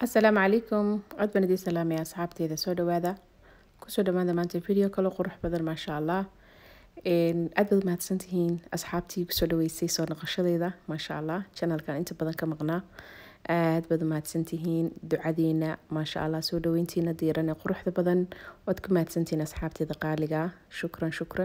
asalaamu calaykum cod baan idiin salaamaya asxaabteyda soo dhawaada kusoo dhawaada maanta video kalo qurux badan maasha allah aad baad mahadsantihiin asxaabtii kusoo dhaweysay soo noqoshadeyda maasha allah janalkan inta badan ka maqnaa aad baad mahadsantihiin ducadeena maasha allah soo dhaweyntiina diiran ee quruxda badan waad ku mahadsantihiin asxaabteeda qaaliga shukran shukran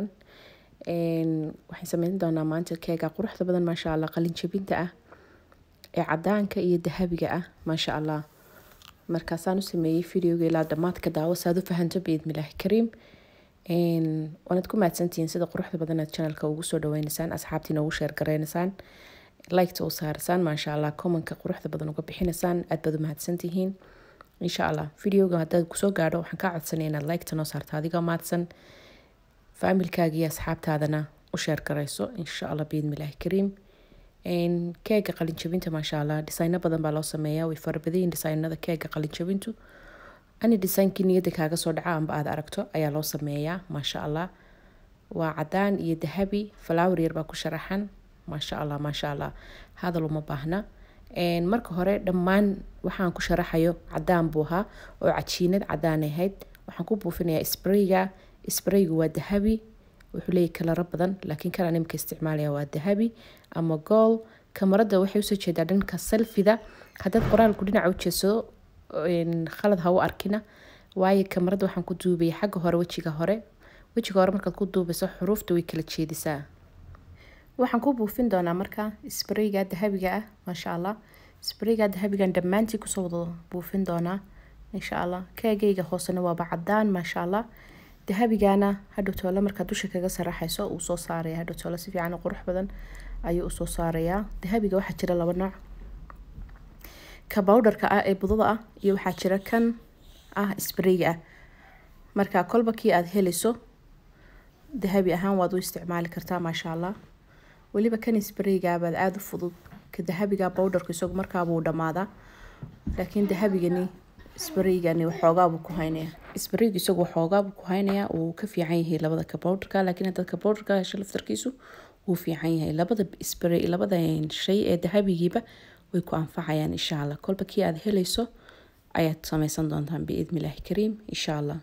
waxaan sameyn doonaa maanta keega quruxda badan maasha allah qalin jabinta ah ee cadaanka iyo dahabiga ah maasha allah markaasaan u sameeyey videoga ilaa dhammaadka daawo saad u fahanto biidmilaahi kariim waanaad ku mahadsantihiin sida quruxda badan aad janalka ugu soo dhaweynaysaan asxaabtiina ugu sheer gareynaysaan liketa u saarasaan maasha allah commonka quruxda badan uga bixinaysaan aad baad u mahadsantihiin insha allah videoga haddaad kusoo gaadho waxaan kaa codsanaya inaad liketa noo saarto adigoo mahadsan faamilkaaga iyo asxaabtaadana u sheer garayso insha allah biidmilaahi kariim keega qalinjabinta maasha allah dhisayno badan baa loo sameeyaa way farabadayin dhisaynada keega qalinjabintu ani dhisaynkii niyadda kaaga soo dhaca amba aad aragto ayaa loo sameeyaa maasha allah waa cadaan iyo dahabi flower yar baa ku sharaxan maasha allah maasha allah hadal uma baahna marka hore dhammaan waxaan ku sharaxayo cadaan buu ahaa oo cajiinad cadaan ahayd waxaan ku buufinayaa sprayga spraygu waa dahabi wuxuu leeyahy kalaro badan laakiin kan animka isticmaalaya waa dahabi ama gool kamarada waxay usoo jeedaa dhanka salfida haddaad qoraalku dhinaca u jeedsado khalad ha u arkina waayo kamarada waxaan ku duubaya xagga hore wejiga hore wejiga hore markaad ku duubayso xuruufta way kala jeedisaa waxaan ku buufin doonaa marka sprayga dahabiga ah maasha allah sprayga dahabigan dhammaantii kusoo wada buufin doonaa insha allah keegayga hoosena waaba cadaan maasha allah dahabigana hadhow toole markaad dusha kaga saraxayso uu soo saaraya hadhow toole si fiican qurux badan ayuu usoo saarayaa dahabiga waxaa jira laba nooc ka bowdharka ah ee budada ah iyo waxaa jira kan ah sprayga ah marka kolba kii aada helayso dahabi ahaan waad u isticmaali kartaa maasha allah weliba kan spraygabaad aada u fudud ka dahabiga bowdharka isagu markaabuu dhammaadaa laakiin dahabigani spraygani waxoogaabuu ku haynaya spraygu isagu waxoogaabuu ku haynayaa uu ka fiican yahay labada kabowdharka laakiin haddaad kabowdharka hesho laftarkiisu wuu fiican yahay labada spray labada shay ee dahabigiiba way ku anfacayaan insha allah kolba kii aada helayso ayaad sameysan doontaan biidnillaahi kariim insha allah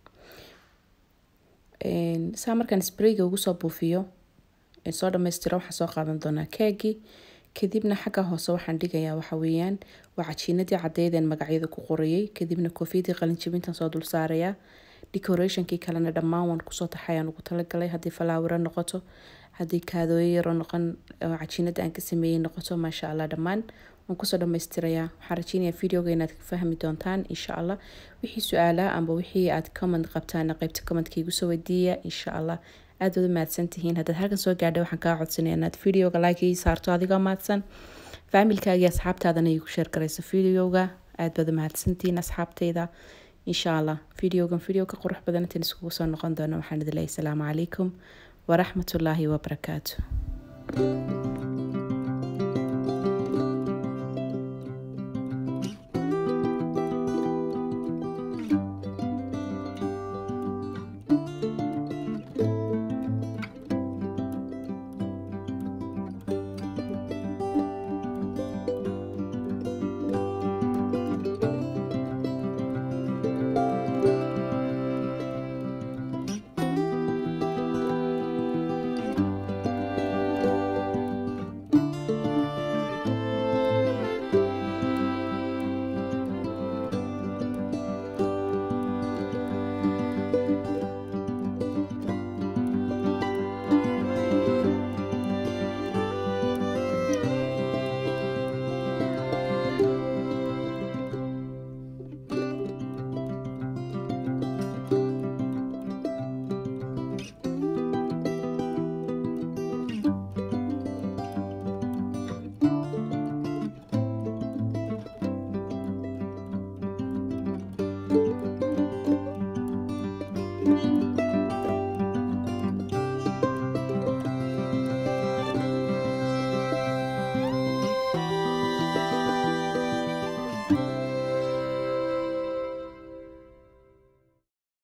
saa markaan sprayga ugu soo buufiyo soo dhamaystira waxaan soo qaadan doonaa keegii kadibna xagga hoose waxaan dhigayaa waxa weeyaan waa cajiinadii caddeydeen magacyada ku qorayay kadibna koofiyadii qalinjabintan soo dul saarayaa decorationkii kalena dhammaan waan kusoo taxayaan ugu talagalay haddii falaawiro noqoto haddii kaadooyo yaro noqon cajiinada aan ka sameeyey noqoto maasha allah dhammaan waan kusoo dhamaystirayaa waxaan rajeynayaa videoga inaad ka fahmi doontaan insha allah wixii su-aalaha amba wixii aad comment qabtaan qeybta commentka igu soo weydiiya insha allah aad baad u mahadsantihiin haddaad halkan soo gaadhay waxaan kaa codsanaya inaad videoga like ii saarto adigoo mahadsan faamilkaaga asxaabtaadana igu sheer garayso videoga aad baad u mahadsantihiin asxaabteyda insha allah videogan video ka qurux badan intaan iskugu soo noqon doono waxaan idin leeyahay asalaamu calaykum waraxmatullaahi wabarakaatu